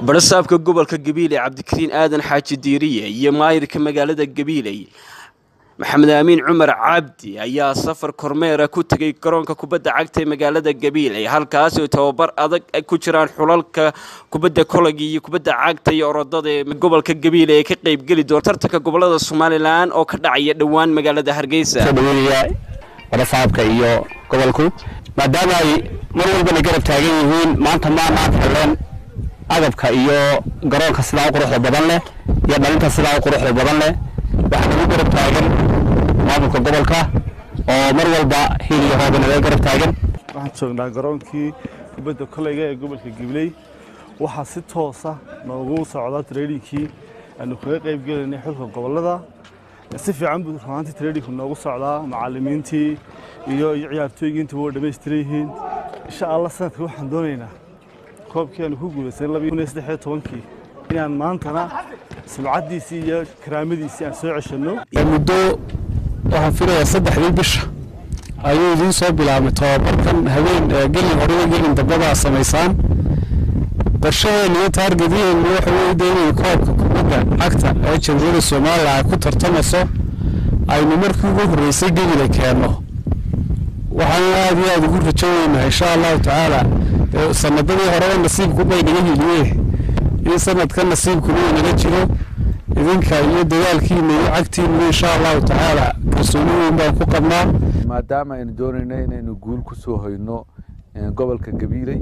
barasaabka gobolka gabiile cabdikariin aadan xaaji diiriye iyo maayirka magaalada gabiiley maxamed aamiin cumar cabdi ayaa safar kormeera ku tegay garoonka kubadda cagta ee magaalada gabiiley halkaasi oo tababar adag ku jiraan xulalka kubadda kolayga iyo kubadda cagta iyo orodada ee gobolka gabiile ee ka qeybgeli doona tartanka gobolada somalilan oo ka dhacaya dhowaan magaalada hargeysa barasaabka iyo gobolku maadaama ay mar walbana garab taagan yihiin maanta maanaan heleen agabka iyo garoonka sidaa u quruxda badan leh iyo dhalinta sidaa u quruxda badan leh waxaa lagu garab taagan maamulka gobolka oo mar walba hiil iyo hoobana laga garab taagan waxaan joognaa garoonkii kubadda koleyga ee gobolka gibley waxaa si toosa noogu socda traidinkii aanu kaga qayb gelaynay xulka gobolada si fiican buu runaantii traidinku noogu socdaa macalimiintii iyo ciyaartooygii intuba way dhammaystiran yihiin insha allah sanadka waxaan doonaynaa koobkii aanu ku guulaysanay labaiyo kun iyo saddex iyo tobankii inaan maantana sumcaddiisii iyo karaamadiisii aan soo ceshanno muddo waxaan filayaa saddexdii bisha ayuu idiin soo bilaabmay tobabarkan habeen gelin horiyo gelin dambada samaysaan qorshaheena iyo taargadiheenu waxa weye de inay koobka kubadda cagta ee jamhuuriyadda soomaaliya ay ku tartamayso aynu markii ugu horreysay gebile keenno waxaan aad iyo aada ugu rajoonaynaa insha allahu tacaala sanadadii horeba nasiibku bay naga hiliye in sanadka nasiibkuna uu naga jiro idinka iyo dadaalkiina iyo cagtiina insha allahu tacaala kalsooni weyn baan ku qabnaa maadaama aynu doonayno inaynu guul ku soo hoyno gobolka gabiiley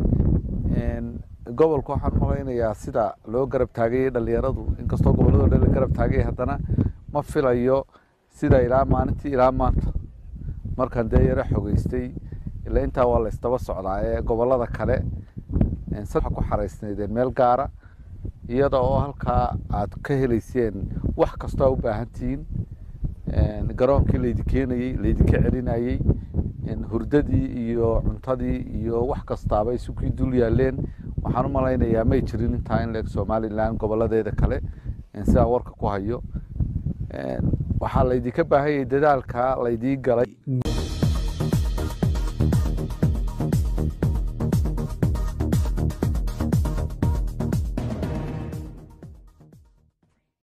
gobolka waxaan malaynayaa sida loo garab taagayay dhalinyaradu inkastoo gobolladoo dhan la garab taagay haddana ma filayo sida ilaa maalintii ilaa maanta markaan dee yaro xogeystay ilaa intaa waa la isdaba socdaa ee gobollada kale waxaa ku xaraysnaydeen meel gaara iyada oo halkaa aad ka helayseen wax kastoo u baahan tihiin garoonkii laydi keenayey laydinka celinayey hurdadii iyo cuntadii iyo wax kastaaba isukii dul yaaleen waxaan u malaynayaa may jirin intaa in leeg somalilan goboladeeda kale sidaan warka ku hayo waxaa laydinka baahanyay dadaalka laydii galay